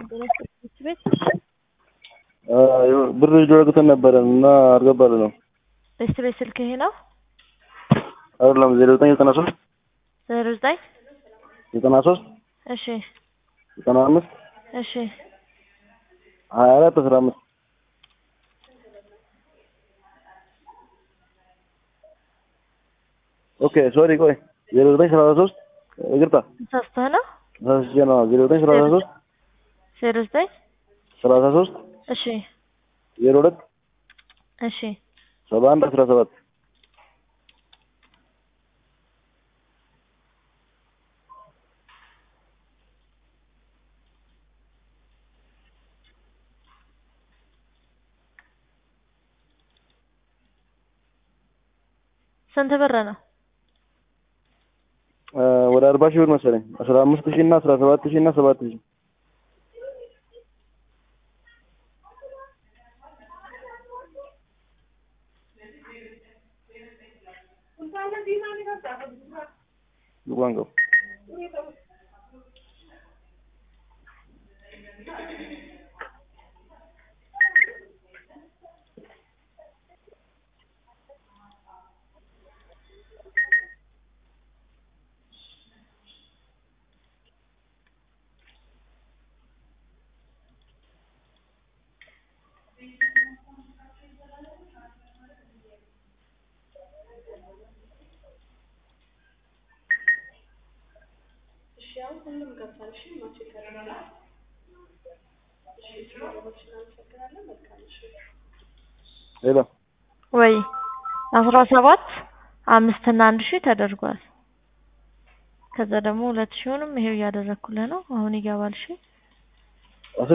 ትምህርት ቤት ብር ሊደረግተን ነበረን እና አልገባልን ነው። ትምህርት ቤት ስልክ ይሄ ነው አይደለም ዜሮ ዘጠኝ ዘጠና ሶስት ዜሮ ዘጠኝ ዘጠና ሶስት እሺ ዘጠና አምስት እሺ ሀያ አራት አስራ አምስት ኦኬ ሶሪ ቆይ ዜሮ ዘጠኝ ሰላሳ ሶስት ይቅርታ ተሳስተህ ነው ተሳስቼ ነው ዜሮ ዘጠኝ ሰላሳ ሶስት ዜሮ ዘጠኝ ሰላሳ ሶስት እሺ ዜሮ ሁለት እሺ ሰባ አንድ አስራ ሰባት ስንት ብር ነው? ወደ አርባ ሺህ ብር መሰለኝ አስራ አምስት ሺህ እና አስራ ሰባት ሺህ እና ሰባት ሺህ ቋንቋው ሄሎ ወይ አስራ ሰባት አምስት እና አንድ ሺህ ተደርጓል። ከዛ ደግሞ ሁለት ሺውንም ይሄው እያደረኩልህ ነው። አሁን ይገባል። እሺ